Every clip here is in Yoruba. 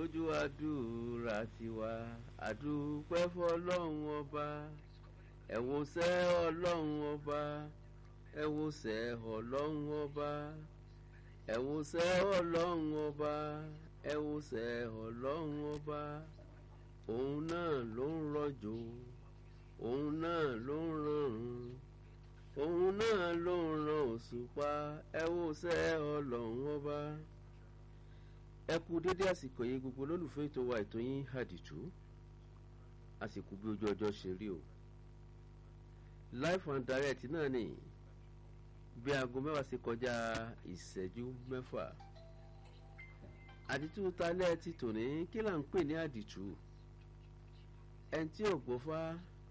gbójú àdúrà tiwa àdúpẹ́ fọlọ́run ọba ẹ wo sẹ́ ọlọ́run ọba ẹ wo sẹ́ ọlọ́run ọba ẹ wo sẹ́ ọlọ́run ọba ẹ wo sẹ́ ọlọ́run ọba òun náà ló ń rọ̀jò òun náà ló ń rọrùn òun náà ló ń ran òṣùpá ẹ wo sẹ́ ọlọ́run ọba ẹ kú dédé àsìkò yìí gbogbo olólùfẹ́ ètò wa ètò yín àdìtú àsìkò bí ojú ọjọ́ ṣe rí o life and direct náà ni bí aago mẹ́wàá ṣe kọjá ìṣẹ́jú mẹ́fà àdìtú talẹ́ ti tòní kí là ń pè ní àdìtú ẹni tí ò gbọ́fá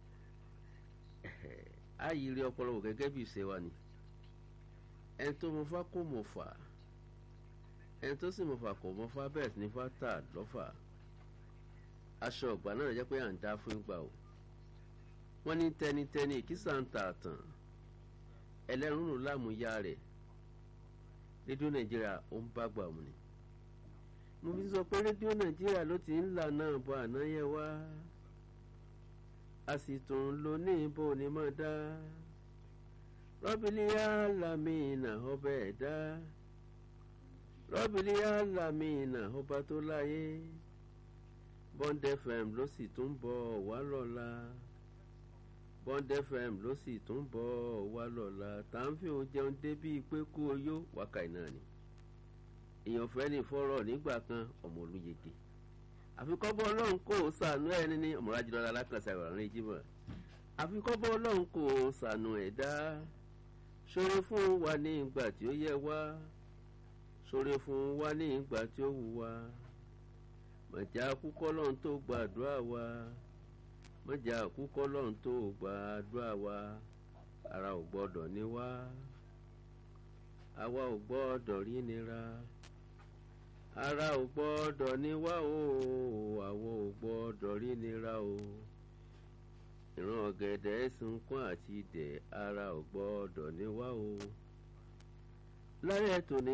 àyírí ọpọlọ wò gẹ́gẹ́ bí ìṣe wa ni ẹni tó mọ̀fá kò mọ̀fà ẹni tó sì mọ̀fà kò mọ̀fá bẹ́ẹ̀ sì ní fátà lọ́fà aṣọ ọ̀gbà náà jẹ́ pé à ń dá fún ìgbà o wọ́n ní tẹnitẹni ìkísà ń ta àtàn ẹlẹ́rùnrù láàmúyá rẹ̀ rédíò nàìjíríà ó ń bá gbà mú ni mo fi sọ pé rédíò nàìjíríà ló ti ń là náà bọ àná yẹn wá a sì tún lò ní ibo ni mọ̀ dá rọ́bìlì alámìnà ọbẹ̀ ẹ̀dá rọ́bìlì alámìnà ọba tó láyé Bond FM ló sì tún bọ̀ wá lọ́la Bond FM ló sì tún bọ̀ wá lọ́la tá à ń fi òun jẹun débí pé kú oyó wákàtí náà ni èèyàn fẹ́ ní fọ́rọ̀ nígbà kan ọmọ olùyege àfikọ́bọ̀ ọlọ́run kò sànú ẹni ní ọmọlájúlọ́lá alákànṣe àwòrán ìjímọ̀ àfikọ́bọ̀ ọlọ́run kò sànú ẹ̀dá ṣoore fún wa ní ìgbà tí ó yẹ wá ṣoore fún wa ní ìgbà tí ó wù wá mọ̀já kúkọ́ lọ́run tó gbàdúrà wa mọ̀já kúkọ́ lọ́run tó gbàdúrà wa ara ò gbọ́dọ̀ ní wá àwa ò gbọ́dọ̀ rí nira ara ò gbọ́dọ̀ ní wá o àwọn ò gbọ́dọ̀ rí nira o ìran ọ̀gẹ̀dẹ̀ sunkún àti idẹ̀ ara ò gbọ́dọ̀ ní wá o. lálẹ́ tòní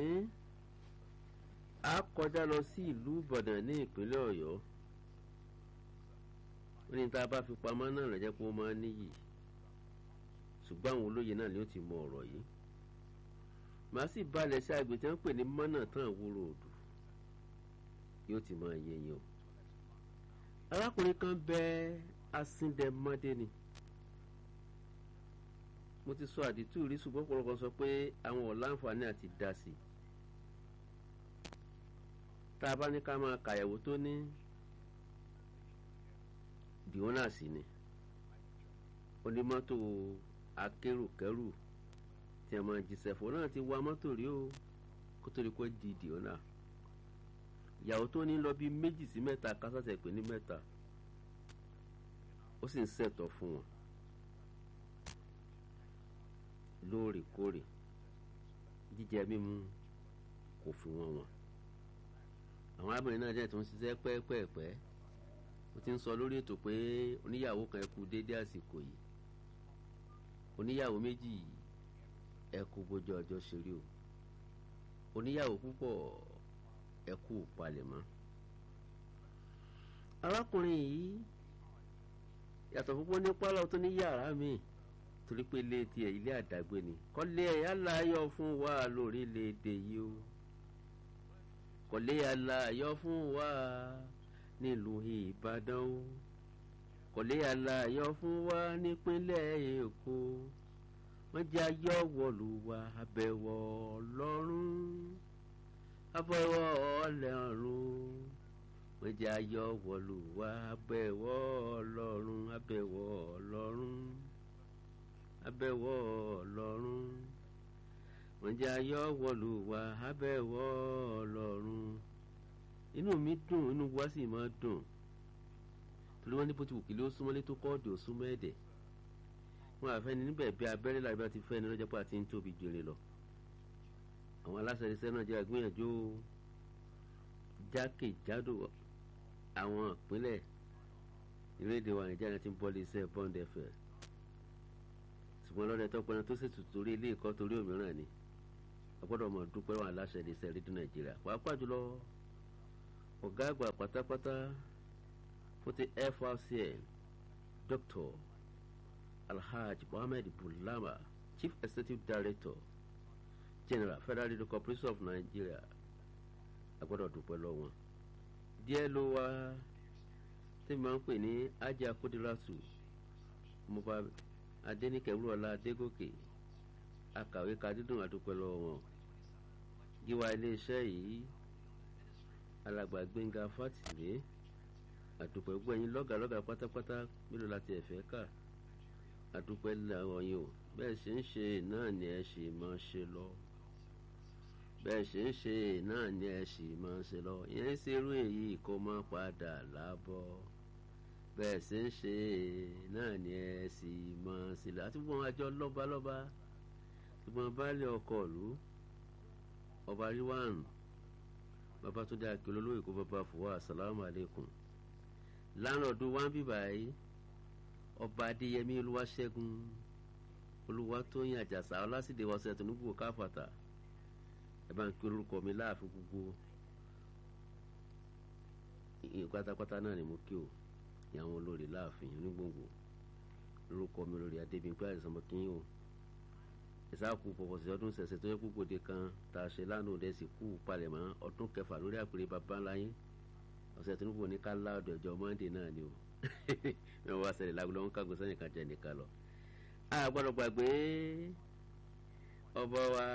a kọjá lọ sí ìlú Ìbàdàn ní ìpínlẹ̀ Ọ̀yọ́ wọ́n ní tá a bá fi pamọ́ náà rẹ̀ jẹ́ pé ó máa ń níyì ṣùgbọ́n àwọn olóye náà ni ó ti mọ ọ̀rọ̀ yìí màá sì balẹ̀ sí àgbè tí wọ́n pè ní mọ́nà tán àwòrò òdù yóò ti máa yé yín o arákùnrin kan bẹ asíndẹmọdé ni mo ti sọ àdìtú rí ṣùgbọ́n ọ̀pọ̀lọpọ̀ sọ pé àwọn ọ̀láǹfààní àti dá sí i tá a bá ní ká máa kàyẹ̀wò tó ní dìónà sí ni onímọ́tò akérò-kẹ́rù tí a máa jíṣẹ́ fún náà ti wa mọ́tò rí o kó tó rí kó di dìónà ìyàwó tó ní lọ bí méjì sí mẹ́ta kásásẹ̀ pé ní mẹ́ta ó sì ń ṣẹ̀tọ́ fún wọn lóòrèkóòrè jíjẹ mímu kò fi wọn wọn àwọn arábìnrin náà jẹ́ tó ń ṣiṣẹ́ pẹ́ẹ́pẹ́ẹ́pẹ́ ó ti ń sọ lórí ètò pé oníyàwó kan ẹ kú déédé àsìkò yìí oníyàwó méjì ẹ kú bójú ọjọ́ ṣeré o oníyàwó púpọ̀ ẹ kú palẹ̀mọ́. arákùnrin yìí yàtọ̀ púpọ̀ ní pálọ̀ tó ní yàrá mi torí pé ilé tiẹ̀ ilé àdágbé ni kọ́lé ẹ̀yà láyọ̀ fún wa lórílẹ̀‐èdè yìí o kọ́lé ẹ̀yà láyọ̀ fún wa nílùú Ìbàdàn o kọ́lé ẹ̀yà láyọ̀ fún wa nípínlẹ̀ Èkó wọ́n jẹ́ ayọ̀ wọ̀lú wa abẹ́wọ̀ Ọlọ́run abẹ́wọ̀ Ọlọ́run wọ́n jẹ́ ayọ̀ wọ̀lú wa abẹ́wọ̀ Ọlọ́run abẹ́wọ̀ Ọlọ́run abẹ́wọ̀ Ọlọ́run wọ́n jẹ́ ayọ̀ wọ̀lú wa abẹ́wọ̀ Ọlọ́run inú mi dùn inú wa sì máa dùn torí wọ́n ní bó ti wù kí ló súnmọ́lé tó kọ́ọ̀dù ó súnmọ́ ẹ̀dẹ̀ wọn àfẹ́ni níbẹ̀ bí abẹ́rẹ́ làbí bá ti fẹ́ ni lọ́jọ́ pé àti ń tóbi jèrè lọ àwọn aláṣẹ iṣẹ́ náà jẹ́ àgbéyànjú jákèjádò àwọn ìpínlẹ̀ ìrédè wa Nàìjíríà ti ń bọ́ lé iṣẹ́ Bond FM ṣùgbọ́n lọ́dẹ tó pẹ́ran tó ṣètò torí ilé ẹ̀kọ́ torí òmíràn ni a gbọ́dọ̀ mọ̀ dúpẹ́ wọn aláṣẹ iṣẹ́ rédíò Nàìjíríà pàápàá jùlọ ọ̀gá àgbà pátápátá fún ti FRCN Dr. Alhaj Mohammed Bulama Chief Executive Director General Federal Radio Corporation of Nigeria agbọ́dọ̀ dúpẹ́ lọ́wọ́ wọn díẹ̀ ló wá tí màá ń pè ní ajá kódìrásù mo bá adẹnikẹwúrọ̀lá adégòkè akàwé kadídùn àdúpẹ́ lọ́wọ́ wọn gíwá iléeṣẹ́ yìí alàgbà gbẹ̀ngà fátìlé àdúpẹ́ gbẹ̀yìn lọ́gàlọ́gà pátápátá mélòó láti ẹ̀fẹ́ kà àdúpẹ́ làwọn yìí o bẹ́ẹ̀ ṣe ń ṣe náà ni ẹ ṣì máa ṣe lọ bẹ́ẹ̀ ṣe ń ṣe náà ni ẹ ṣì máa ṣe lọ ìyẹn ń ṣerú èyí kó má padà lábọ́ bẹ́ẹ̀ ṣe ń ṣe náà ni ẹ sì máa ṣe lọ àti gbọ́n àjọ lọ́balọ́ba ṣùgbọ́n baálé ọkọ̀ ìlú ọba ríwáàrùn babatunde akérò olóyè kó bàbá fòwá asalaamu aleykum lánàádún wá ń bíbà yìí ọba adéyẹmí olúwaṣẹ́gun olúwatóyìn àjàsà ọlásìdè wọsẹ tònúbù káfàtà ẹ bá ń kí orúkọ mi láàfin gbogbo ìyẹn pátápátá náà ni mo kí o ìyàwó olórí láàfin onígbòǹgbò lórúkọ mi olórí adébíyìnpé àìsàn mo kí yín o ìsáàkú pọ̀pọ̀sí ọdún ṣẹ̀ṣẹ̀ tó yẹ kó gbòde kan tá a ṣe lánàá òde sì kú palẹ̀mọ́ ọdún kẹfà lórí àpèrè bàbá ńlá yín ọ̀sẹ̀ tó ń bọ̀ ní ká láàdọ̀ ẹ̀jọ̀ mọ́ndé náà ni o mẹ́wàá wá ṣẹlẹ̀ lágbo lọ́wọ́ kágun sẹ́yìn kan jẹ́ nìkan lọ. a gbọ́dọ̀ gbàgbé ọba wa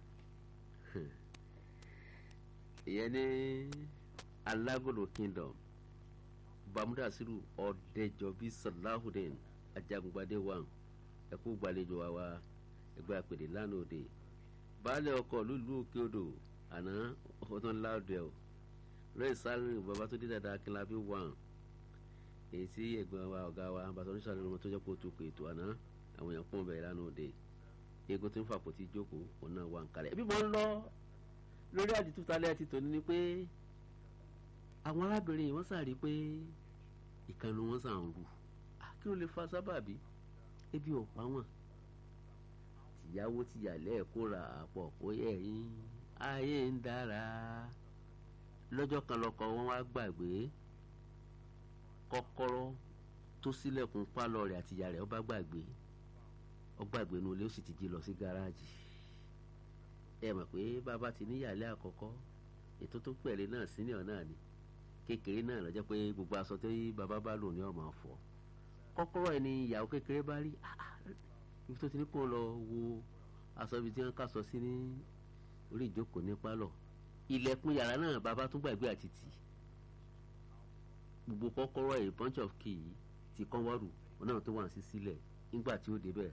ìyẹn ní alágòdò kingdom bamudasiru ọ̀dẹ́jọbí salahudeen ajagungbadé wa ẹ̀kú gbàlejò wa wa ẹgbẹ́ àpèdè lánàá òde baálé ọkọ̀ lùlù òkè odò àná ọdún láàdùẹ o rẹ́ẹ̀ sálẹ̀ bàbá tó dé dáadáa kí n lábí wà èyí tí ẹ̀gbọ́n wa ọ̀gá wa bàtà oníṣàlẹ̀ ọmọ tó jẹ́ kó tó kò ètò àná àwọn èèyàn pọ̀ bẹ̀rẹ̀ lánàá òde eégún tó ń fàpò tí jókòó òun náà wà ń kalẹ̀ ẹbí mo ń lọ lórí àdìtú talẹ̀ ti tòní ni pé àwọn arábìnrin yìí wọ́n sàrí pé ìkànnì wọn sàn ń rù kí ló lè fa sábàbí ebi ò pa wọn tìyàwó tìyàlẹ́ kóra àpọ̀ kó yẹ yín ayé ń dára lọ́jọ́ kan lọ́kọ wọn wá gbàgbé kọ́kọ́rọ́ tó sílẹ̀kùn pálọ̀ rẹ̀ àti ìyá rẹ̀ ó bá gbàgbé ó gbàgbé inú ilé ó sì ti jí lọ sí gáràjì ẹ mọ̀ pé bàbá ti níyàlẹ́ àkọ́kọ́ ètò tó pẹ̀lẹ́ náà senior náà ni kékeré náà lọ́jọ́ pé gbogbo aṣọ tó yí bàbá bá lò ní ọmọ ọ̀fọ̀ kọ́kọ́rọ́ ẹni ìyàwó kékeré bá rí ibi tó ti ní kó lọ wo aṣọ ibi tí wọ́n kà sọ sí ní orí ìjókòó ní pálọ̀ ilẹ̀kùn yàrá náà bàbá tún gbàgbé àti tì gbogbo kọ́kọ́rọ́ a bunch of key ti kán wọ́rù wọn náà tó wà sí sílẹ̀ nígbà tí ó débẹ̀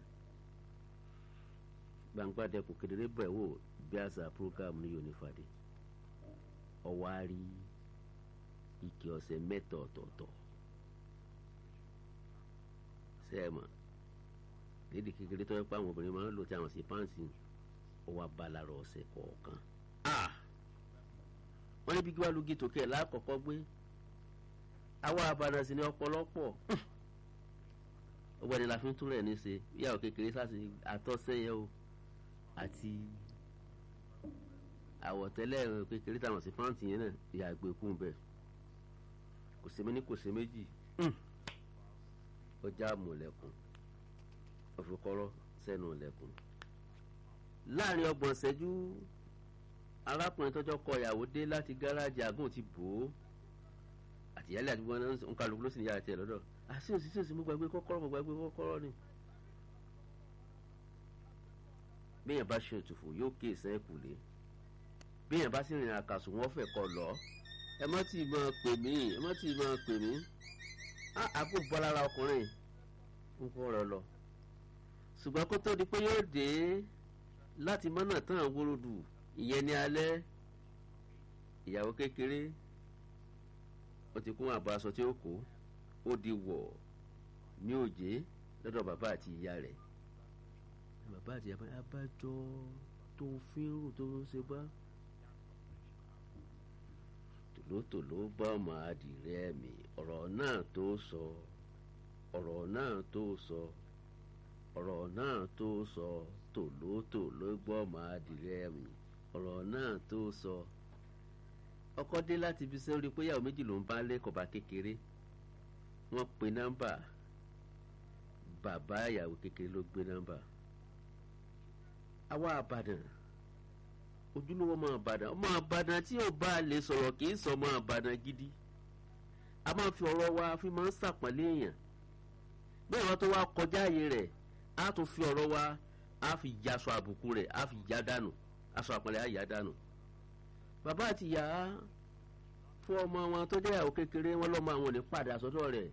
gbangba dẹkùn kedere bẹ̀ wò bí àṣà program ní yonifade ọwọ́ á rí ike ọ̀sẹ̀ mẹ́ta ọ̀tọ̀ọ̀tọ̀ sẹ́ẹ̀mọ̀ lédi kékeré tó yẹ pé àwọn obìnrin máa ń lò tí àwọn sí pàǹsì ọwọ́ abalarọ̀ ọ̀sẹ̀ kọ̀ọ̀kan wọ́n ní bí kí wàá lu gítò kẹ́ ẹ̀ lákọ̀ọ́kọ́ gbé àwa àbàdàn sí ni ọ̀pọ̀lọpọ̀ ọgbẹ́ni la fi ń túrẹ̀ ní ṣe ìyàwó kékeré sáà àtọ́sẹ́yẹ o àti àwọ̀tẹ́lẹ̀ kékeré táwọn sí fáǹtì yẹn náà ìyá àgbẹ̀kùn bẹ́ẹ̀ kò sí méní kò sí méjì ó já mọ̀lẹ́kùn ọ̀fọ̀kọ́rọ́ sẹ́nu ọ̀lẹ́kùn láàrin ọgbọ̀n ṣẹ́jú arákùnrin tọ́jọ́ kọ ìyàwó dé láti gáràjì àgùn ti bò ó àtìyálé àti wọn ń kálukú ló sì ní yàrá tiẹ̀ lọ́dọ̀ àti òsì tí òsì mo gbàgbé kọ́kọ́rọ́ mo gbàgbé kọ́kọ́rọ́ ni. béèyàn bá ṣe òtúfò yóò ké ìsẹ́kù lé béèyàn bá sì rìn àkàsù wọn fẹ́ kọ lọ ẹ má tì í máa pè mí ẹ má tì í máa pè mí àpò bọ́ lára ọkùnrin ń kọ́ ọ̀rọ̀ lọ ṣùgbọ́n kó tó di pé yóò dé láti mọ́nà tán àwòròdù ìyẹn ní alẹ́ ìyàwó kékeré ó ti kún àbọ̀ aṣọ tí ó kó ó di wọ̀ ní òjé lọ́dọ̀ bàbá àti ìyá rẹ̀ bàbá àti ìyá bá abájọ tó fi ń rò tó ń ṣe bá tòlótòló bá ọmọ adìrẹ mi ọ̀rọ̀ náà tó sọ ọ̀rọ̀ náà tó sọ ọ̀rọ̀ náà tó sọ tòlótòló gbọ́ ọmọ adìrẹ mi ọ̀rọ̀ náà tó sọ ọkọ dé láti ibi sẹ́wọ́n rí pé ìyàwó méjì ló ń bá lé kọ̀ọ̀bá kékeré wọ́n pe nọ́mbà bàbá ìyàwó kékeré ló gbé nọ́mbà àwa àbàdàn ojúlówó ọmọ àbàdàn ọmọ àbàdàn tí ò bá lè sọ̀rọ̀ kì í sọ ọmọ àbàdàn gidi a máa fi ọ̀rọ̀ wa fi máa ń sàpọ́nlé èèyàn bẹ́ẹ̀ wọ́n tó wá kọjá ààyè rẹ̀ á tún fi ọ̀rọ̀ wa á fi ya aṣọ àbùkù rẹ̀ á fi ya dànù aṣọ àpọ́nlé á yà dànù bàbá àti ìyá fún ọmọ wọn tó jẹ́ ìyàwó kékeré wọn lọ́mọ àwọn ò ní padà sọ́dọ̀ rẹ̀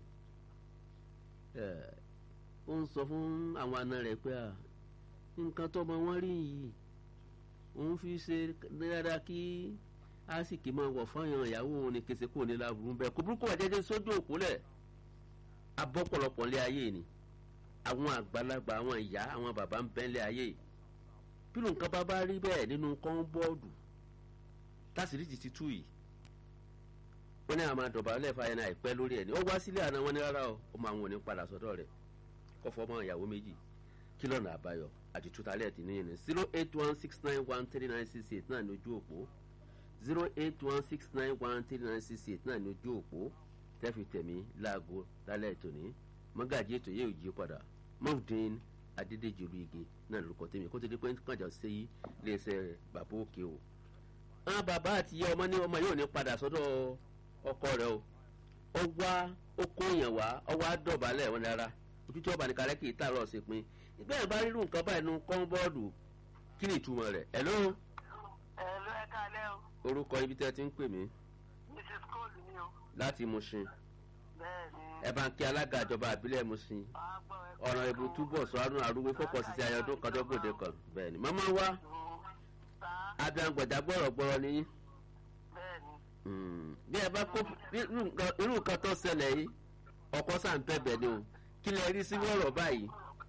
ó ń sọ fún àwọn àna rẹ̀ pé nǹkan tọ́mọ wọn rí yìí òun fi ṣe dáadáa kí àsìkò máa wọ̀ fáyàn ìyàwó òun ní kese kò ní láburú bẹ́ẹ̀ kò burúkú àjẹjẹ sójú òkúlẹ̀ abọ́pọ̀lọpọ̀ lé ayé ni àwọn àgbàlagbà àwọn ìyá àwọn bàbá ń bẹ́ lé ayé bí nǹkan bá bá rí bẹ́ẹ̀ nínú kọ́ńbọ́ọ̀dù tásìrì ti ti tú yìí wọ́n ní àwọn àdọ̀bálẹ̀ fàyẹn àìpẹ́ lórí ẹ̀ ní ó wá sílé àná wọn ní rárá o ó máa wọn ò ní padà sọ́dọ̀ rẹ̀ kọ́ fọ́ mọ́ ìyàwó méjì kí lọ́nà àbáyọ àti tutalẹ̀ ti níyẹn ní zero eight one six nine one three nine six eight náà ní ojú òpó zero eight one six nine one three nine six eight náà ní ojú òpó tẹ́fì tẹ̀mí láago lálẹ́ tòní mọ́gàjì ètò yóò jí padà mọ́ọ̀dín adédèjì olùyege náà lórúkọ tèmi kó tó di pé kànjà sí iléeṣẹ́ bàbá òkè o. àwọn bàbá àti ìyá ọmọ ní ọmọ yóò ní padà sọ́dọ̀ ọkọ rẹ̀ o ó wá ó kó èèyàn wá ó wá dọ̀bálẹ̀ wọn dára ojú tí ọba ní kárẹ́ kì í tààrọ̀ sí pin ìgbẹ́ yẹn bá rírun nǹkan báyìí nu kọ́ńbọ́ọ̀dù kí ni ìtumọ̀ rẹ̀ hello. hello ẹ káalẹ́ o. orúkọ ibi tẹ́ ti ń pè mí. mrs cole ni o. láti Mushin bẹ́ẹ̀ni. ẹ bá ń kí alága ìjọba àbílẹ̀ Mushin ọ̀nà ìbò túbọ̀ sọ́nù arúgbó fọ́pọ̀ sí ayọ̀dún kọjọ́gbòde kan bẹ́ẹ̀ ni màmá wa abiyangbọ̀dá gbọ́rọ̀gbọ́rọ̀ ni yín bẹ́ẹ̀ni. bí ẹ bá kó irú nǹkan tó ṣẹlẹ̀ yìí ọkọ sàn bẹ̀bẹ̀ ni o kí lẹ rí sí wọ́rọ̀ báyìí.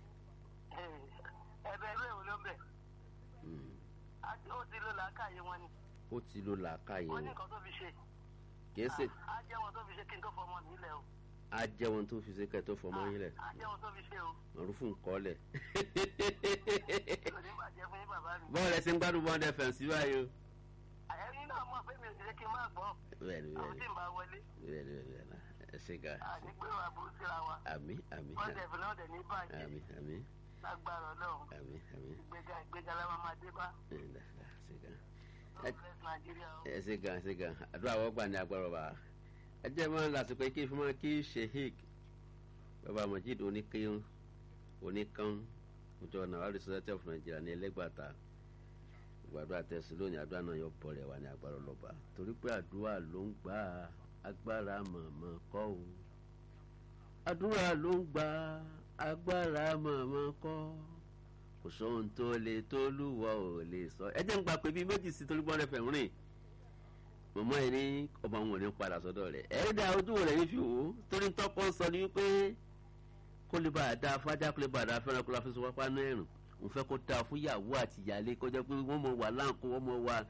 ẹ̀bẹ̀ ìwé wo ló ń bẹ̀. ó ti lo làákàyè wọn ni. ó ti lo làákàyè wọ́n ní wọn nǹkan tó fi ṣe. kì í ṣe á jẹ́ wọn tó fi ṣe kí n tó fọmọ nílẹ̀ o. á jẹ́ wọn tó fi ṣe kẹ́ tó fọmọ yín lẹ̀ á jẹ́ wọn tó fi ṣe o. màrúfù nǹkan lẹ̀. kò ní bàjẹ́ fún yín bàbá mi. bọ́ọ̀lù ẹ̀sìn gbádùn bọ́ọ̀dù ẹ̀fẹ̀ sí báyìí o. ẹ̀yin náà mọ̀ pé mi ò ṣe kí n má gbọ́. bẹ́ẹ̀ni àwọn tí bẹ́ẹ̀ni ń bá wọlé. bẹ́ẹ̀ni bẹ́ẹ̀ni ẹ ṣe ga àní pé wàá burú síra wa. àmì àmì wọ́n dẹ̀ fún náà dẹ̀ ní bàjẹ́. àmì àmì lágbára ọlọ́run. àmì àmì ìgbéga ìgbéga la máa máa dé bá. ẹ̀ ǹda ǹda ṣe ga. God bless Nigeria o. ẹ ṣe gan ẹ ṣe gan àdúrà wọ́n gbà ní agbára ọba ẹ jẹ́ mọ́ lásìkò kí fún mọ́ kí sheik bàbá Mojeed oníkéyún oníkan ọjọ́ Nawari Society of Nigeria ní ẹlẹ́gbàta gbàdúrà tẹ̀sí lónìí àdúrà náà yọ bọ̀ rẹ̀ wà ní agbára ọlọ́ba torí pé àdúrà ló ń gbà agbára mọ̀mọ́ kọ́ o àdúrà ló ń gbà agbára mọ̀mọ́ kọ́ kò sóhun tó lè tó lúwọ ò lè sọ ẹ jẹ́ ń gbà pé bíi méjì sí torí bọ́ọ̀rẹ́ fẹ̀ ń rìn mọ̀mọ́ ẹ ní ọmọ àwọn ò ní padà sọ́dọ̀ rẹ̀ ẹ dá ojú rẹ̀ yín fi wò ó torí tọ́kọ sọ ni wípé kó lè bá a dá fájá kó lè bá a dá fẹ́ràn kó la fi sọ wápá náà ẹ̀rùn òun fẹ́ kó dáa fún ìyàwó àti ìyáálé kó jẹ́ pé wọ́n mọ̀ wà láǹkó wọ́n mọ̀ wà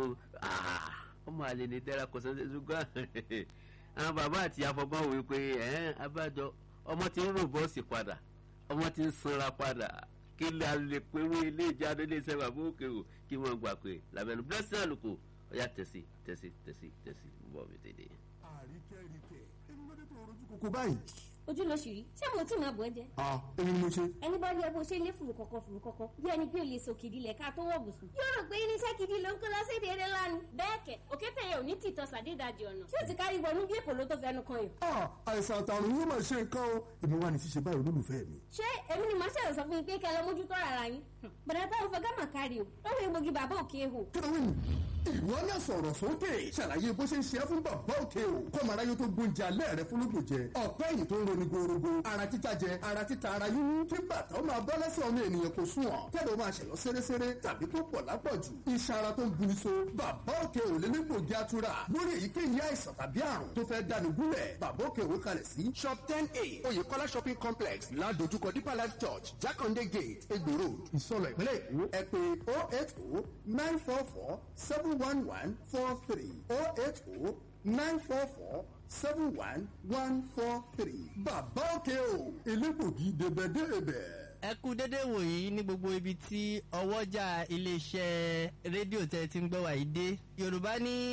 ọmọ àlè ní tẹ́ra kò sẹ́ńtẹ́ ṣùgbọ́n àwọn bàbá àti afọgbọ́n wò pé ẹ̀ẹ́n abájọ ọmọ ti ń rò bọ́ọ̀sì padà ọmọ ti ń sanra padà kí la lè pérú ilé ìjáde ilé iṣẹ́ bàbá òkè o kí wọ́n gbà pé làbẹ̀nu blessing àlùkò ọ̀yà tẹ̀sí tẹ̀sí tẹ̀sí tẹ̀sí bọ̀ mi tètè. àríkẹ́ríkẹ́ ẹni ló dé tó rojú kókó báyìí. ojú ló ṣì rí ṣé mo tí máa bọ̀ ẹ́ jẹ́ a èmi ni mo ṣe. ẹni bá rí ẹ bó ṣe lé fùrù kọ̀kọ̀ fùrù kọ̀kọ̀ bí ẹni pé o lè so kìdí lẹ̀ ká tó wọ̀ bùsùn. yóò rò pé irinṣẹ́ kìdí ló ń kó lọ sí èdè eré ńlá ni. bẹ́ẹ̀ kẹ̀ òkété yẹn ò ní tìtọ́ sàdédàjì ọ̀nà tí ó ti kárí wọnú bí èkó ló tó fẹnu kan yìí. a àìsàn àtàrùn yóò máa ṣe nǹkan o èmi wà ní ṣíṣe báyìí olólùfẹ́ mi. ṣé èmi ni màá ṣẹ̀rọ̀ sọ fún yín pé kẹ́ ẹ lọ mójútó ara yín. bọ̀dá táwọn fẹ́ gámà kárí o lọ́wọ́ egbògi bàbá òkè ehò. kí ló ń ìwọ náà sọ̀rọ̀ sókè ṣàlàyé bó ṣe ń ṣe é fún bàbá òkè o kọ́mọ aráyé tó gbóúnjẹ alẹ́ rẹ fún lóògùn jẹ ọ̀pẹ́ yìí tó ń roni gorogo ara títa jẹ ara títa ara yíyún kí bàtà ó máa bọ́ lẹ́sẹ̀ ọmọ ènìyàn kò sùn ọ̀ kẹ́lẹ́ ó máa ṣẹ̀lọ́ séréséré tàbí tó pọ̀ lápọ̀jù iṣan ara tó ń buni so bàbá òkè ò lè ní gbòógì atura lórí èyíkéyìí àìsàn tàbí àrùn tó fẹ́ dáni gúnlẹ̀ bàbá òkè òwe kalẹ̀ sí shop ten a oyèkọ́lá shopping complex ládojúkọ deeper life church jákàndé gate egbò road ìsọlọ̀ ìpínlẹ̀ èkó ẹ pé oh eight oh nine four four seven one one four three oh eight oh nine four four seven one one four three bàbá òkè o elégbògi débẹ̀débẹ̀ ẹ kú dédé wòyí ní gbogbo ibi tí ọwọ́jà iléeṣẹ́ rédíò tẹ́ ti ń gbọ́ wàyí dé yorùbá ní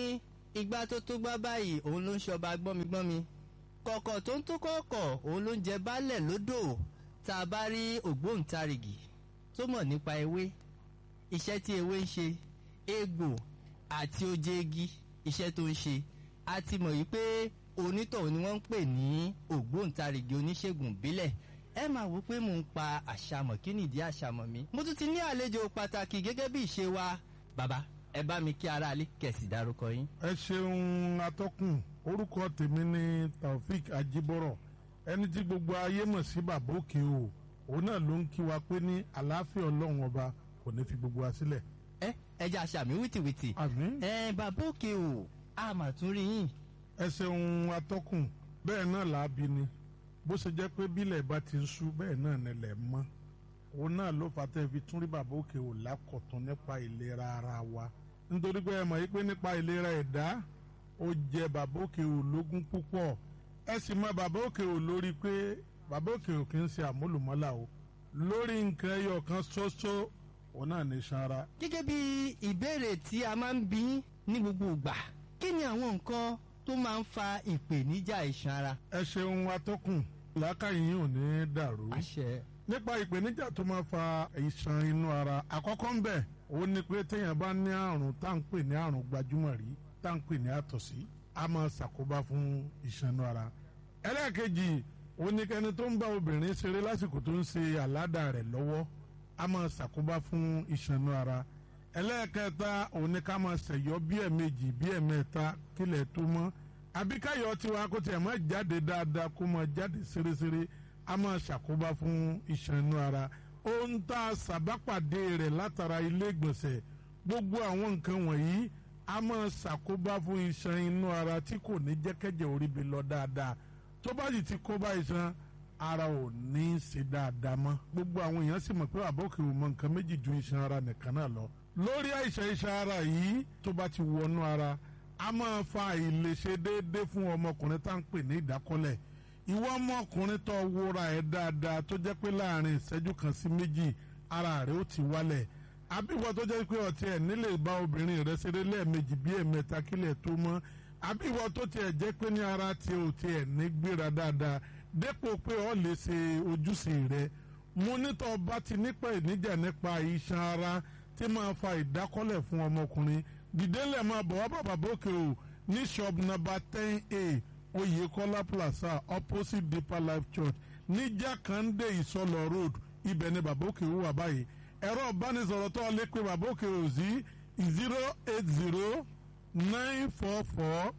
ìgbà tó tó gbá báyìí òun ló ń ṣọba gbọ́migbọ́mi kọ̀kọ̀ tó ń tó kọ̀ọ̀kọ̀ òun ló ń jẹ baálẹ̀ lódò tá a bá rí ògbóǹtarìgì tó mọ̀ nípa ewé iṣẹ́ tí ewé ń ṣe egbò àti oje igi iṣẹ́ tó ń ṣe a ti mọ̀ yìí pé onítọ̀hún ni wọ́n ń pè ní ògbóǹtarìgì oníṣègùn ìbílẹ̀ ẹ máa wò pé mò ń pa àṣàmọ̀ kí nìdí àṣàmọ̀ mi mo tún ti ní àlejò pàtàkì gẹ́gẹ́ bí ìṣe wa bàbá ẹ bá mi kí aráalé kẹ̀sì dárúkọ yín. ẹ ṣeun atọ́kùn orúkọ tèmi ni taofik ajibọrọ ẹni tí gbogbo ayé mọ̀ sí bàbá òkè o òun náà ló ń kí wa pé ní àlàáfíà ọlọ́run ọba kò ní fi gbogbo wa sílẹ̀. ẹ ẹ jẹ́ àṣàmì wìtìwìtì. àmín. ẹ bàbá òkè o a mà tún rí yín. ẹ ṣeun atọ́kùn bẹ́ẹ̀ náà làábi ni bó ṣe jẹ́ pé bílẹ̀ bá ti ń ṣú bẹ́ẹ̀ náà nílẹ̀ mọ́ òun náà ló fà tẹ́ fi tún rí bàbá òkè ò lákọ̀tún nípa ìlera ara wa nítorí pé ẹ mọ̀ yìí pé nípa ìlera ẹ̀dá ó jẹ bàbá òkè ò lógún púpọ̀ ẹ sì mọ bàbá òkè ò lórí pé bàbá òkè ò kì í ṣe àmúlùmọ́là o lórí nǹkan ẹyọ kan ṣoṣo òun náà ní sanra. gẹ́gẹ́ bí ìbéèrè tí a máa ń bí ní gbogbo ìgbà kí ni àwọn nǹkan tó máa ń fa ìpèníjà iṣan ara. ẹ ṣeun atọ́kùn làákàyè yìí ò ní dàrú. àṣẹ. nípa ìpèníjà tó máa fa iṣan inú ara àkọ́kọ́ ń bẹ̀ ó ní pé téèyàn bá ní àrùn tá à ń pè ní àrùn gbajúmọ̀ rí tá à ń pè ní àtọ̀sí a máa ṣàkóbá fún iṣan inú ara. ẹlẹ́ẹ̀kejì ó ní kẹ́ni tó ń bá obìnrin ṣeré lásìkò tó ń ṣe àládà rẹ̀ lọ́wọ́ a máa ṣàkóbá fún iṣan inú ara. ẹlẹ́ẹ̀kẹta ó ní ká máa ṣẹ̀yọ́ bí ẹ̀ẹ̀mejì bí ẹ̀ẹ̀mẹ́ta kílẹ̀ tó mọ́ àbíkáyọ̀ tiwa kó tiẹ̀ máa jáde dáadáa kó máa jáde ṣeréṣeré a máa ṣàkóbá fún iṣan inú ara ohun tá a ṣàbápàdé rẹ̀ látara ilé ìgbọ̀nsẹ̀ gbogbo àwọn nǹkan wọ̀nyí a máa ṣàkóbá fún iṣan inú ara tí kò ní jẹ́kẹ́jẹ́ orí bi lọ dáadáa tó bá sì ti kóbá iṣan ara ò ní í ṣe dáadáa mọ́ gbogbo àwọn èèyàn sì mọ̀ pé àbọ̀kì ò mọ nǹkan méjì ju iṣan ara nìkan náà lọ lórí àìsàn iṣan ara yìí tó bá ti wọnú ara a máa fa àìlèṣe déédéé fún ọmọkùnrin tá à ń pè ní ìdákọ́lẹ̀ ìwọ ọmọkùnrin tó wúra ẹ̀ dáadáa tó jẹ́ pé láàrin ìṣẹ́jú kan sí méjì ara rẹ̀ ó ti wálẹ̀ àbíwọ tó jẹ́ pé ọtí ẹ̀ nílè bá obìnrin rẹ̀ ṣeré lẹ́ẹ̀mejì bí ẹ̀mẹ́ta kílẹ̀ tó mọ́ àbíwọ tó tiẹ̀ jẹ́ pé ní ara tí ò tiẹ̀ ní gbéra dáadáa dépò pé ọ lè ṣe ojúṣe rẹ̀ mo nítọ́ bá ti nípa ìníjà nípa iṣan ara tí máa fa ìdákọ́lẹ̀ fún ọmọkùnrin dìdélẹ̀ máa bọ̀ wá bàbá bókè o ní shop number ten a oyekola plaza opposite deeper life church ní jákàndé ìsọlọ road ibẹ̀ ni bàbá òkè wà báyìí ẹ̀rọ ìbánisọ̀rọ̀ tó lè pe bàbá òkè ò sí zero eight zero nine four four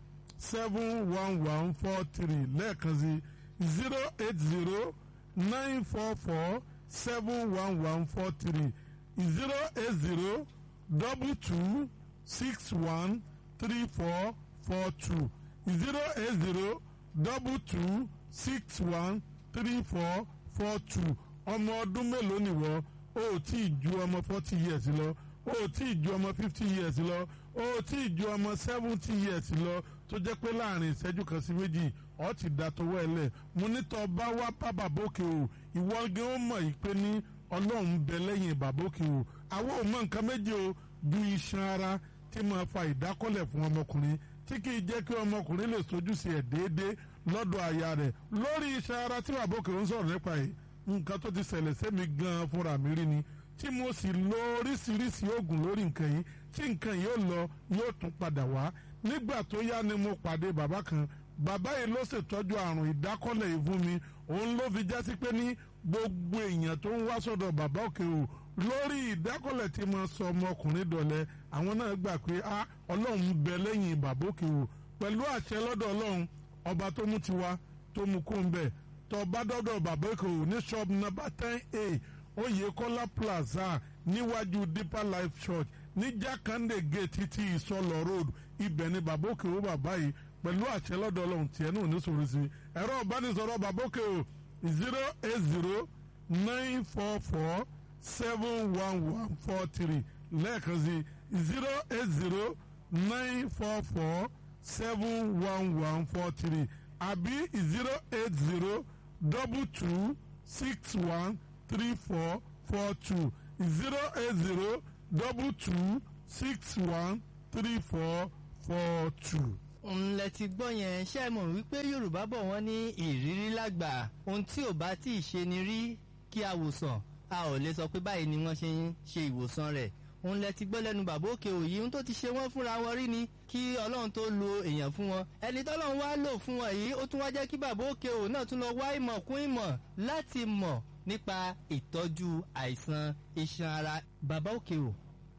seven one one four three lẹ́ẹ̀kan sí zero eight zero nine four four seven one one four three zero eight zero double two six one three four four two zero eight zero double two six one three four four two ọmọ ọdún mélòó nìwọ o ò tí ì ju ọmọ forty years lọ o ò tí ì ju ọmọ fifty years lọ o ò tí ì ju ọmọ seventy years lọ tó jẹ́ pé láàrin ìṣẹ́jú kan sí méjì ọ ti da tọwọ́ ẹ lẹ̀ mo ní tọ́ bá wá bá bàbókè o ìwọ gé ó mọ̀ yìí pé ní ọlọ́run bẹ lẹ́yìn bàbókè o àwọn ò mọ nǹkan méje o ju iṣan ara tí máa fa ìdákọ́lẹ̀ fún ọmọkùnrin tí kì í jẹ́ kí ọmọkùnrin lè sojúṣe ẹ̀ déédéé lọ́dọ̀ aya rẹ̀ lórí iṣan ara tí bàbókè ń sọ̀rọ̀ nípa yìí nǹkan tó ti ṣẹlẹ̀ sẹ́mi gan-an fúnra mi rí ni tí mo sì lo oríṣiríṣi oògùn lórí nǹkan yìí tí nǹkan yìí ó lọ yóò tún padà wá nígbà tó yá ni mo pàdé bàbá kan bàbá yìí ló ṣètọ́jú àrùn ìdákọ́lẹ̀ yìí fún mi òun ló fi jásí pé ní gbogbo èèyàn tó ń wá sọ́dọ̀ bàbá òkè o lórí ìdákọ́lẹ̀ tí mo sọ ọmọkùnrin dọ̀lẹ́ àwọn náà gbà pé a ọlọ́run bẹ lẹ́yìn bàbá òkè o pẹ̀lú àṣẹ lọ́dọ̀ ọlọ́run ọba tó mú tiwa tó mú kó ń bẹ̀ tó bá dọ́dọ̀ bàbá òkè o ní shop number ten a Oyèkọ́lá plaza níwájú deeper life church ní jákàndé gate ti ìsọlọ road ibẹ̀ ni bàbá òkè o bàbá yìí pẹ̀lú àṣẹ lọ́dọ̀ ọlọ́run tiẹ̀ náà ní sọ̀rọ̀ sí ẹ̀rọ ìbánisọ̀rọ̀ bàbá òkè o zero eight zero nine four four seven one one four three lẹ́ẹ̀kan sí zero eight zero nine four four seven one one four three àbí zero eight zero double two six one three four four two zero eight zero double two six one three four four two. ńlẹ̀ ti gbọ́ yẹn ṣe mọ̀ wípé yorùbá bọ̀ wọ́n ní ìrírí lágbà ohun tí ò bá tí ì ṣe ni rí kí a wòsàn a ò lè sọ pé báyìí ni wọ́n ṣe ń ṣe ìwòsàn rẹ̀ ńlẹ̀ ti gbọ́ lẹ́nu bàbá òkè òyì ohun tó ti ṣe wọ́n fúnra wọn rí ni kí ọlọ́run tó lo èèyàn fún wọn ẹni tọ́lọ́run wá lò fún wọn yìí ó tún wá jẹ́ kí bàbá òkè òyì náà tún lọ wá ìmọ̀ kún ìmọ̀ láti mọ̀ nípa ìtọ́jú àìsàn iṣan ara bàbá òkè ò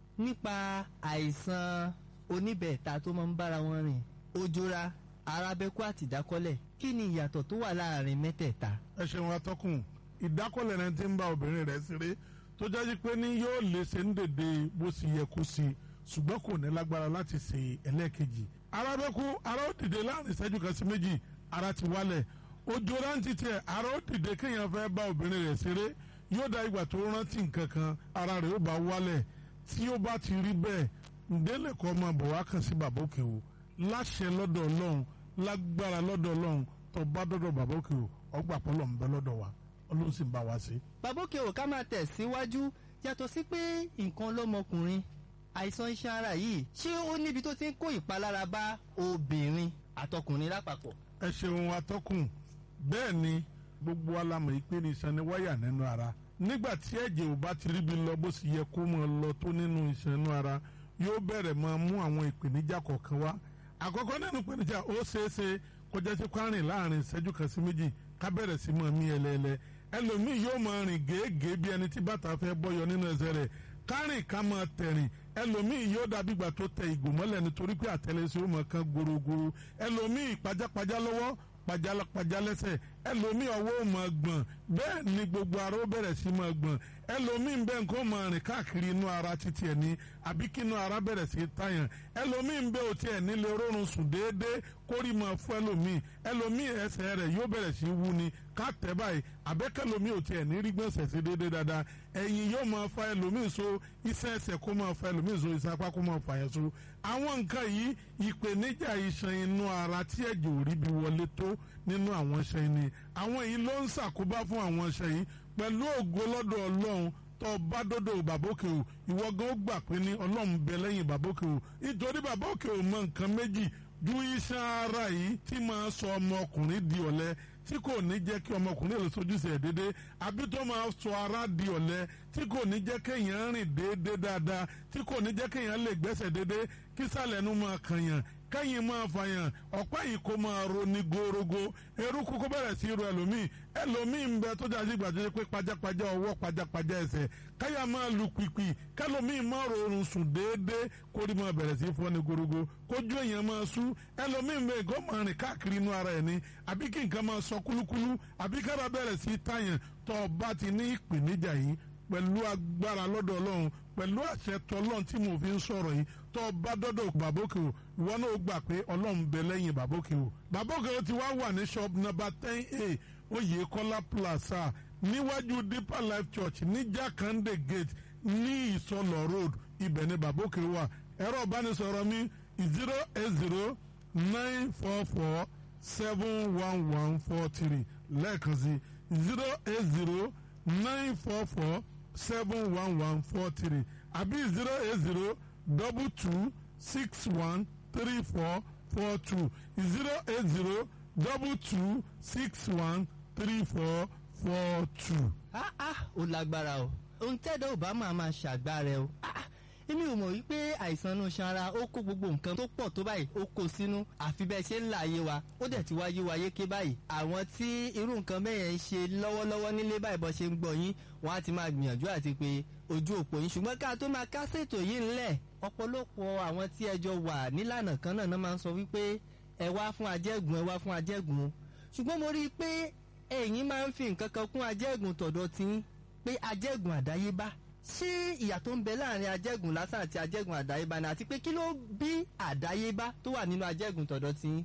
nípa àìsàn oníbẹ̀ẹ̀ta tó máa ń bára wọn rìn ojora arábẹ́kú àti ìdákọ́lẹ̀ kí ni ìyàtọ̀ tó wà láàrin mẹ́tẹ̀ẹ̀ta. ẹ ṣeun atọ́kùn ìdákọ́lẹ̀ rẹ ti ń bá obìnrin rẹ̀ ṣeré tó jáde pé ní yóò lè ṣe ń dèdè bó ṣe yẹ kó ṣe ṣùgbọ́n kò ní lágbára láti ṣe ẹlẹ́ẹ̀kejì arábẹ́kú ara ó dìde láàrin ìṣẹ́jú kan sí méjì ara ti wálẹ̀ ojora ń ti tiẹ̀ ara ó dìde kéèyàn fẹ́ bá obìnrin rẹ̀ ṣeré yóò dá ìgbà tó rántí nǹkan kan ara rẹ̀ ó bá wálẹ̀ tí ó bá ti rí bẹ́ẹ̀ ǹdẹ́lẹ̀ kọ́ máa bọ̀ wá kàn sí bàbá òkè o láṣẹ lọ́dọ̀ ọlọ́run lágbára lọ́dọ̀ ọlọ́run tó bá dọ́dọ̀ bàbá òkè o ọgbà pọ́lọ̀ ń bẹ lọ́dọ̀ wa ọlọ́run sì ń bá wa ṣe. bàbá òkè ò ká máa tẹ̀ síwájú yàtọ̀ sí pé nǹkan lọ́mọkùnrin àìsàn iṣan ara yìí ṣé ó níbi tó ti ń kó ìpalára bá obìnrin àtọkùnrin lápapọ̀. ẹ ṣeun atọ́kùn bẹ́ẹ̀ ni gbogbo alamọ̀ yìí pé ní iṣan ni wáyà nínú ara nígbà tí ẹ̀jẹ̀ ò bá ti ríbi lọ bó sì yẹ kó máa lọ tó nínú iṣan inú ara yóò bẹ̀rẹ̀ máa mú àwọn ìpèníjà kọ̀ọ̀kan wá àkọ́kọ́ nínú ìpèníjà ó ṣeéṣe kọjá sí kwárìn láàrin ìṣẹ́jú kan sí méjì ká bẹ̀rẹ̀ sí máa mí ẹlẹ́ẹ̀lẹ́ ẹlòmíì yóò máa rìn gèégèé bí ẹni tí bàtà fẹ́ bọ́yọ nínú ẹsẹ̀ rẹ̀ kárìn ká máa tẹ̀rìn ẹlòmíì yóò dàbí ìgbà tó tẹ ìgò mọ́lẹ̀ nítorí pé àtẹlẹsẹ̀ ó máa kan gorogoro ẹlòmíì pajápajá lọ́wọ́ pajálápajá lẹ́sẹ̀ ẹlòmíì ọwọ́ ò máa gbọ̀n bẹ́ẹ̀ ni gbogbo ara ó bẹ̀rẹ̀ sí máa gbọ̀n ẹlòmíì ń bẹ nǹkan máa rìn káàkiri inú ara títí ẹ̀ ní àbí kí inú ara bẹ̀rẹ̀ sí tàyàn ẹlòmíì ń bẹ òtí ẹ̀ nílé rọrùn sùn déédéé kórì máa fún ẹlòmíì ẹlòmíì ẹsẹ̀ rẹ̀ yóò bẹ̀rẹ̀ sí wú ni ká tẹ̀ báyìí àbẹ́kẹ́lòmíì òtí ẹ̀ ní rí gbọ̀nsẹ̀ sí déédéé dáadáa ẹ̀yìn yóò máa fa ẹlòmíì so iṣẹ́ ẹsẹ̀ kó máa fa ẹlòmíì so iṣẹ́ apá kó máa fa yẹn so àwọn nǹkan yìí ìpèníjà iṣan inú ara tí ẹ̀jẹ̀ ò rí bí wọlé tó nínú àwọn iṣan yìí ni àwọn yìí ló ń ṣàkóbá fún àwọn iṣan yìí pẹ̀lú ògo lọ́dọ̀ ọlọ́run tó bá dọ́dọ̀ bàbókè o ìwọ gan ó gbà pé ní ọlọ́run bẹ lẹ́yìn bàbókè o nítorí bàbókè o mọ nǹkan méjì ju iṣan ara yìí tí máa sọ ọmọkùnrin di ọ̀lẹ tí kò ní jẹ́ kí ọmọkùnrin lè sojúṣe ẹ̀ déédé àbí tó máa sọ ara di ọ̀lẹ tí kò ní jẹ́ kéèyàn rìn déédé dáadáa tí kò ní jẹ́ kéèyàn lè gbẹ́sẹ̀ déédé kí sàlẹ̀ nu máa kànyàn kẹ́yìn máa fàyàn ọ̀pá yìí kó máa ro ní gorogo eruku kó bẹ̀rẹ̀ sí ro ẹlòmíì ẹlòmíì ń bẹ tó jáde ìgbà tó yẹ pé pajápajá ọwọ́ pajápajá ẹsẹ̀ káyà máa lu pìpì kẹlòmíì máa rọrùn sùn déédéé kó rí máa bẹ̀rẹ̀ sí fọ́ ní gorogo kójú èèyàn máa sú ẹlòmíì ń bẹ kó máa rìn káàkiri inú ara ẹ̀ ní àbí kí nǹkan máa sọ kúlúkúlú àbí kára bẹ̀rẹ̀ sí tàyàn tó bá ti ní ìpèníjà yìí pẹ̀lú agbára lọ́dọ̀ ọlọ́run pẹ̀lú àṣẹ tọlọ́run tí mo fi ń sọ̀rọ̀ yìí tó bá dọ́dọ̀ bàbókè o ìwọ náà gbà pé ọlọ́run bẹ lẹ́yìn bàbókè o bàbókè o ti wá wà ní shop number ten a oyèkọ́lá plaza níwájú deeper life church ní jakande gate ní ìsọlọ road ibẹ̀ ni bàbókè wà ẹ̀rọ ìbánisọ̀rọ̀ mi zero eight zero nine four four seven one one four three lẹ́ẹ̀kan sí zero eight zero nine four four seven one one four three àbí zero eight zero double two six one three four four two zero eight zero double two six one three four four two. ah ah ó lágbára o ohun tẹ́dọ̀ ò bá máa máa ṣàgbára ẹ o ah ah èmi ò mọ̀ wípé àìsàn inú sanra ó kó gbogbo nǹkan tó pọ̀ tó báyìí ó kó sínú àfi bẹ́ẹ̀ ṣe ń là ayé wa ó dẹ̀ ti wáyé wa yéké báyìí àwọn tí irú nǹkan bẹ́ẹ̀ ń ṣe lọ́wọ́lọ́wọ́ nílé báyìí bọ́ ṣe ń gbọ́ yín wọ́n á ti máa gbìyànjú àti pé ojú òpó yín ṣùgbọ́n ká tó máa kásètò yìí ńlẹ̀ ọ̀pọ̀lọpọ̀ àwọn tí ẹjọ́ wà nílànà kan náà máa ń sọ wípé ẹ wá fún ajẹ́gùn ẹ wá fún ajẹ́gùn ṣùgbọ́n mo rí i pé ẹ̀yin máa ń fi nǹkan kan kún ajẹ́gùn tọ̀dọ̀ tí pé ajẹ́gùn àdáyébá ṣé ìyà tó ń bẹ láàrin ajẹ́gùn lásán àti ajẹ́gùn àdáyébá ni àti pé kí ló bí àdáyébá tó wà nínú ajẹ́gùn tọ̀dọ̀ tí.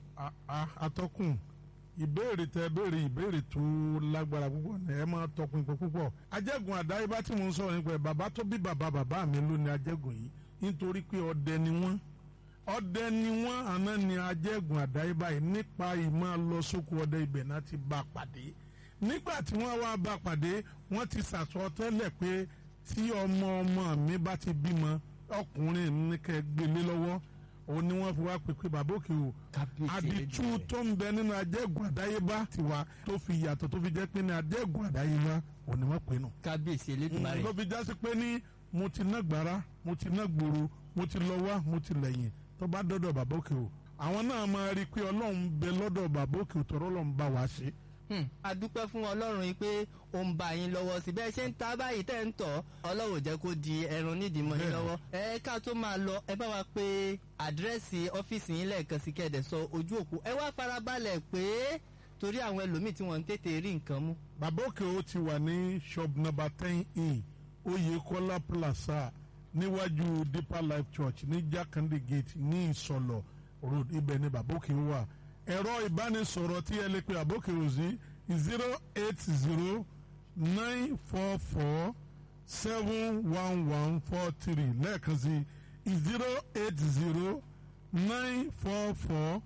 atọ́kùn ìbéèrè tẹ béèrè ìbéèrè tó lágbára púpọ̀ ní ẹ máa tọpinpin púpọ̀ ajẹ́gùn àdáyébá tí mo ń sọ̀rọ̀ nípa ẹ̀ bàbá tó bí bàbá bàbá mi ló ní ajẹ́gùn yìí nítorí pé ọdẹ ni wọ́n ọdẹ ni wọ́n àná ni ajẹ́gùn àdáyébá yìí nípa ìmọ̀ lọ sóko ọdẹ ibẹ̀ náà ti bá a pàdé nígbà tí wọ́n wá bá a pàdé wọ́n ti sàsọ tẹ́lẹ̀ pé tí ọmọ ọmọ mi bá ti bímọ ọkùnrin ní kẹ́ gbélé lọ́wọ́ òun ni wọ́n fi wá pèpè bàbá òkè o Kábíyèsí àdìtú Elédùmarè. tó ń bẹ nínú ajẹ́gùn àdáyébá tiwa tó fi yàtọ̀ tó fi jẹ́ pé ní ajẹ́gùn àdáyébá òun ni wọ́n pè nù kábíyèsí elédùnmarè ló fi jásí pé ní mo ti ná gbàrà mo ti ná gbòòrò mo ti lọ wá mo ti lẹ́yìn tó bá dọ́dọ̀ bàbá òkè o àwọn náà máa rí i pé ọlọ́run ń bẹ lọ́dọ̀ bàbá òkè o tọ́rọ́ ọlọ́run bá wa ṣe. Hmm, a dúpẹ́ fún ọlọ́run yìí pé ó ń bá yín lọ́wọ́ sí bẹ́ẹ̀ ṣe ń ta báyìí tẹ́ ń tọ̀ ọlọ́run ò jẹ́ kó di ẹran nídìí mọ́ yín Bẹ́ẹ̀ni. lọ́wọ́ ẹ ká tó máa lọ ẹ bá wa pé àdírẹ́sì ọ́fíìsì yín lẹ́ẹ̀kan sí kẹ́ẹ̀dẹ̀ sọ ojú òpó ẹ wá farabalẹ̀ pé torí àwọn ẹlòmíì tí wọ́n ń tètè rí nǹkan mú. bàbá òkè o ti wà ní shop number ten e oyekola plaza níwájú deeper life church ní jakande gate ní ìsọlọ road ibẹ̀ ni bàbá òkè o wà ẹ̀rọ ìbánisọ̀rọ̀ tí ẹ lè pe bàbá òkè o sí zero eight zero nine four four seven one one four three lẹ́ẹ̀kan sí zero eight zero nine four four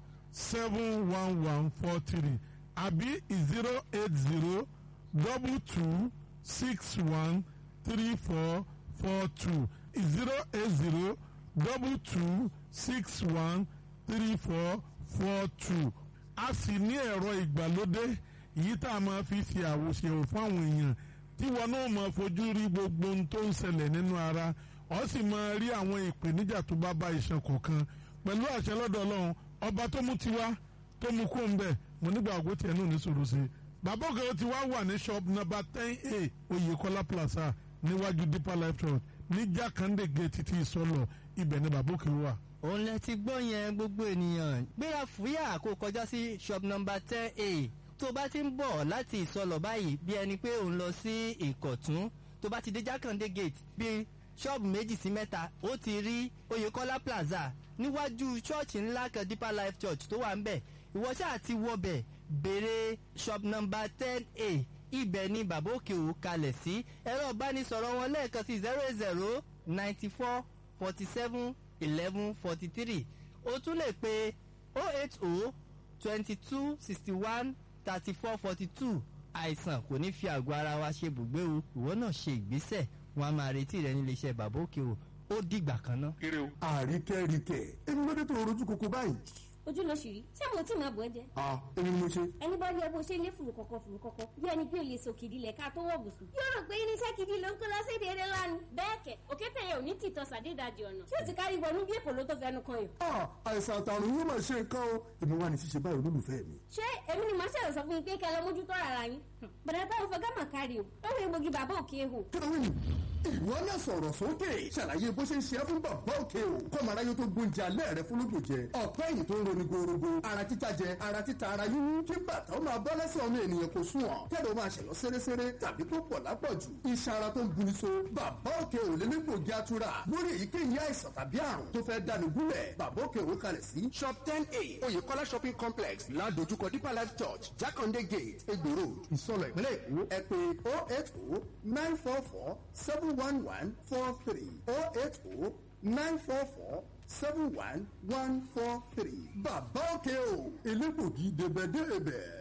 seven one one four three àbí zero eight zero double two six one three four four two zero eight zero double two six one three four four two a sì ní ẹ̀rọ ìgbàlódé yìí tá a máa fi ṣe àwòṣe fún àwọn èèyàn tí wọn náà máa fojú rí gbogbo ohun tó ń ṣẹlẹ̀ nínú ara ọ sì máa rí àwọn ìpèníjà tó bá bá iṣan kọ̀ọ̀kan pẹ̀lú àṣẹ lọ́dọ̀ ọlọ́run ọba tó mú tiwa tó mú kó ń bẹ̀ mo nígbà àgọ́ tiẹ̀ náà ní sòrò sí i bàbá òkè ti wá wà ní shop number ten a oyèkọ́lá plaza níwájú deeper life church ní jákàndé gate ti ìsọlọ ibẹ̀ ni bàbá òkè wà. òun lẹ ti gbọ́ yẹn gbogbo ènìyàn gbéra fúyà kó kọjá sí shop number ten a tó bá ti ń bọ̀ láti ìsọlọ̀ báyìí bí ẹni pé òun lọ sí ìkọ̀tún tó bá ti dé jákàndé gate bí ṣọ́ọ̀bù méjì sí mẹ́ta ó ti rí oyèkọ́lá plaza níwájú ṣọ́ọ̀ṣì ńlá kan deeper life church tó wà ń bẹ̀ ìwọ ṣáà ti wọbẹ̀ béèrè shop number ten a ibẹ̀ ni bàbá òkè ò kalẹ̀ sí ẹ̀rọ ìbánisọ̀rọ̀ wọn lẹ́ẹ̀kan sí zero zero ninety four forty seven eleven forty three o tún lè pe oh eight oh twenty two sixty one thirty four forty two àìsàn kò ní fi àgọ́ ara wa ṣe bùgbé o ìwọ náà ṣe ìgbésẹ̀ wọn a máa retí rẹ nílé iṣẹ́ bàbá òkè o ó dìgbà kan náà. àríkẹ́ríkẹ́ èmi ló dé tó rojú koko báyìí. ojú ló ṣì rí ṣé mo tí máa bọ̀ ẹ́ jẹ́ ah èmi ni mo ṣe. ẹni bá rí ẹ bó ṣe lé fùrù kọ̀kọ̀ fùrù kọ̀kọ̀ bí ẹni pé o lè so kìdí lẹ̀ ká tó wọ̀ bùsùn. yóò rò pé irinṣẹ́ kìdí ló ń kó lọ sí ìdílé lánàá. bẹ́ẹ̀ kẹ̀ òkété yẹn ò ní tìtọ́ sàdédàjì ọ̀nà tí ó ti kárí wọnú bí èkó ló tó fẹnu kan yàn. ah àìsàn àtàrùn yóò máa ṣe nǹkan o èmi wà ní ṣíṣe báyìí olólùfẹ́ mi. ṣé èmi ni màá ṣẹ̀rọ̀ sọ fún yín pé kẹ́ lọ mójútó ara yín. bọ̀dá táwọn fẹ́ gámà kárí o ó lè gbógi bàbá òkè hù. kí ló ń wí ìwọ náà sọ̀rọ̀ sókè ṣàlàyé bó ṣe ń ṣe é fún bàbá òkè o kọ́mọ aráyé tó gbóúnjẹ alẹ́ rẹ fún lóògùn jẹ ọ̀pẹ́ ẹ̀yìn tó ń roni gorogo ara títa jẹ ara títa ara yíyún kí bàtà ó máa bọ́ lẹ́sẹ̀ ọmọ ènìyàn kò sùn ọ̀ kẹ́lẹ́ ó máa ṣẹ̀lọ́ séréséré tàbí tó pọ̀ lápọ̀jù iṣan ara tó ń buni so bàbá òkè ò lé ní gbòógì atura lórí èyíkéyìí àìsàn tàbí àrùn tó fẹ́ dáni gúnlẹ̀ bàbá òkè òwe kalẹ̀ sí shop ten a oyèkọ́lá shopping complex ládojúkọ deeper life church jákàndé gate egbò road ìsọlọ ìpínlẹ̀ èkó ẹ pé oh eight oh nine four four seven one one four three oh eight oh nine four four seven one one four three. bàbá òkè o elégbògi débẹ̀débẹ̀.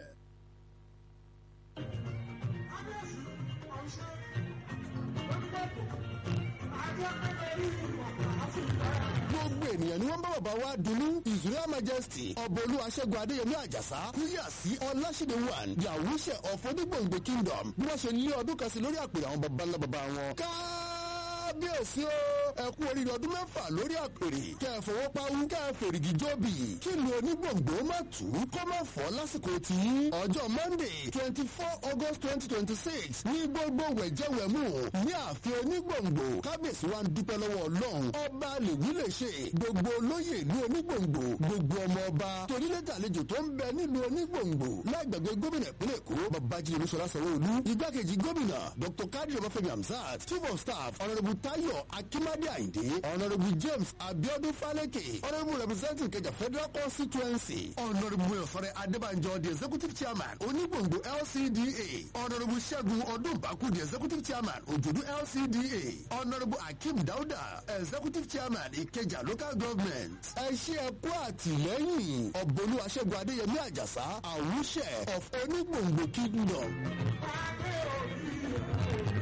gbogbo ènìyàn ni wọ́n bá bàbá wa dunu his royal majesty ọbọ̀lú aṣẹ́gun adéyẹmí àjàsá kúyà sí ọláṣídé one the awúṣẹ of onígbòǹgbò kingdom bí wọ́n ṣe lé ọdún kan sí lórí àpèrè àwọn baba ńlá baba wọn. kábíyèsí o ẹ kú oríire ọdún mẹ́fà lórí àpèrè kẹ́ ẹ fọwọ́ pawú kẹ́ ẹ fèrègì jóbi kí lu onígbòǹgbò má tù ú kó má fọ́ lásìkò tí ọjọ́ monday twenty four august twenty twenty six ní gbogbo wẹ̀jẹ̀wẹ̀mú ní ààfin onígbòǹgbò kábíyèsí wa ń dúpẹ́ lọ́wọ́ ọlọ́run ọba lèwí lè ṣe gbogbo olóyè ìlú onígbòǹgbò gbogbo ọmọ ọba torílẹ̀tà àlejò tó ń bẹ nílùú onígbòǹgbò lágbàgbé gómìnà ìpínlẹ̀ èkó babájídé olúṣọlá sanwó-olú igbákejì gómìnà dr kadri ọbáfẹ́mi hamzat chief of staff honourable tayo akimade ayinde honourable james abiodun faleke honourable representative kẹjà federal constituency honourable oyosore adébànjọ the executive chairman onígbòǹgbò lcda honourable ṣẹ́gun ọdúnbàkú the executive chairman òjòdú lcda honourable akeem dauda executive chairman ìkẹjà local government ẹ ṣe ẹ kú àtìlẹ́yìn ọ̀bọ̀lú aṣẹ́gun adéyẹmí àjàsá àwùṣẹ of onígbòǹgbò kingdom.